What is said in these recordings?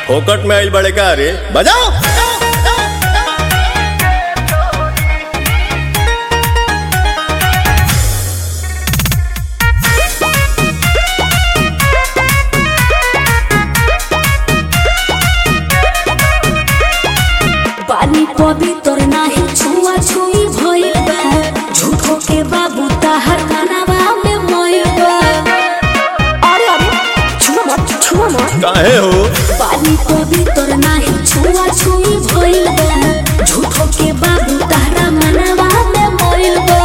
फोकट में आइल बड़े का रे बजाओ पानी पवित्र नाही छुआ छुई भइल बा झूठो के बाबू ताहर कानावा में मोइल बा अरे अरे छुआ मत छुआ मत काहे हो पानी पवित्र नाही छुआ छुई भइल बा झूठो के बाबू ताहरा मनावा में मोइल बा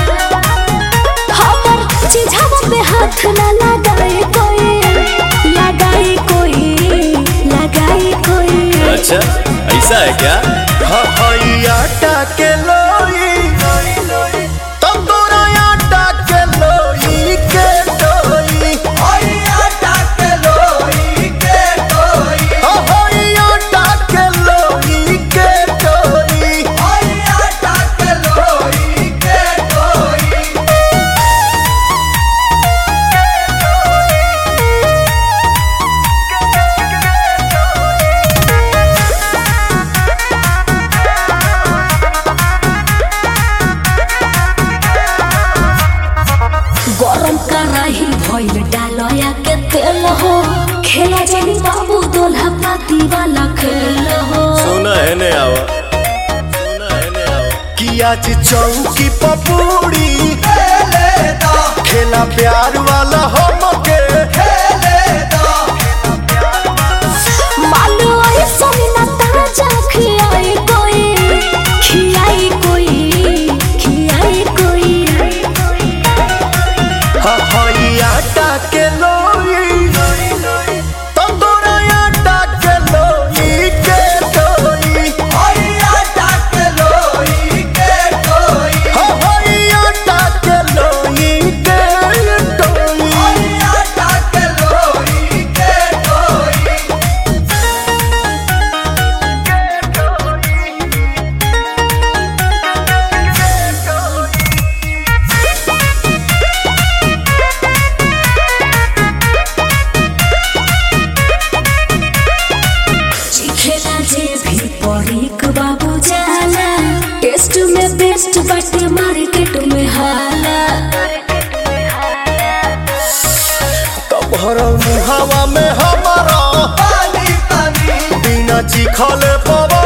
हमर चिझावा पे हाथ ना लगाए कोई लगाए कोई लगाए कोई अच्छा ऐसा है क्या आटा के लोई तंदूरा आटा के लोई के लोई आटा के लोई के गरम कराही भइल डालया के तेल हो खेला जानी बाबू दोल्हा पाती वाला खेल हो सुना है ने आवा सुना है ने आवा कि आज चौकी पपूड़ी खेला प्यार वाला हमके मानो ऐसा ना ताजा खियाई कोई खियाई कोई खियाई कोई हई आटा के लोई तंदूरा आटा के लोई के लोई हई आटा के लोई के लोई खेला जे भी परीक बाबू जाला टेस्ट में बेस्ट बाटे मार्केट में हाला तोहर मुहावा में हमारा बिना चिखले पवा